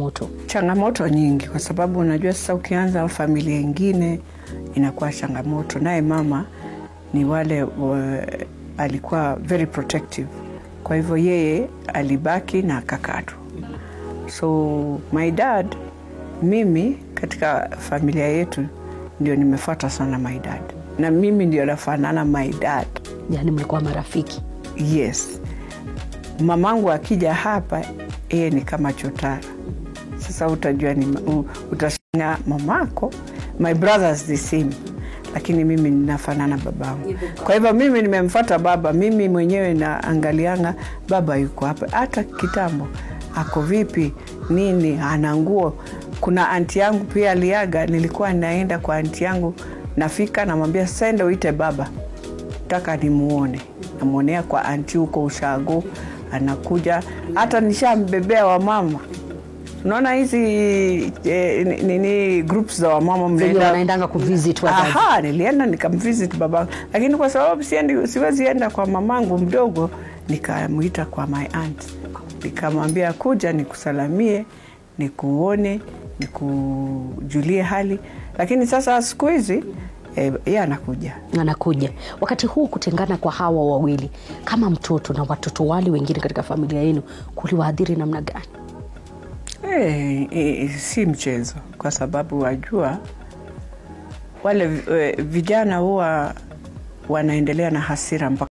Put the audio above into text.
changamoto? changamoto nyingi kwa sababu unajua sasa ukianza familia ingine inakuwa changamoto naye mama ni wale wa, alikuwa very protective kwa hivyo yeye alibaki na kakatu so my dad mimi katika familia yetu ndio nimefuata sana my dad na mimi ndio nafanana my dad Yaani mlikuwa marafiki? yes mamangu akija hapa yeye ni kama chotara sasa utajua ni u- utashangaa mamako my brothers the same lakini mimi ninafanana babangu kwa hivyo mimi nimemfata baba mimi mwenyewe naangalianga baba yuko hapa hata kitambo ako vipi nini ana nguo kuna anti yangu pia aliaga nilikuwa naenda kwa anti yangu nafika namwambia sende uite baba taka nimuone namwonea kwa anti huko ushago anakuja hata nishambebea wamama unaona hizi eh, nini groups za wamama Wenye mnaenda wanaendanga kuvisit wazazi. Aha, nilienda nikamvisit babangu, lakini kwa sababu siendi, siwezi enda kwa mamangu mdogo, nikamwita kwa my aunt, nikamwambia kuja nikusalamie, nikuone, nikujulie hali. Lakini sasa siku hizi eh, yeye anakuja anakuja wakati huu kutengana kwa hawa wawili kama mtoto na watoto wale wengine katika familia yenu kuliwaadhiri namna gani Eh, eh, si mchezo kwa sababu wajua wale eh, vijana huwa wanaendelea na hasira mpaka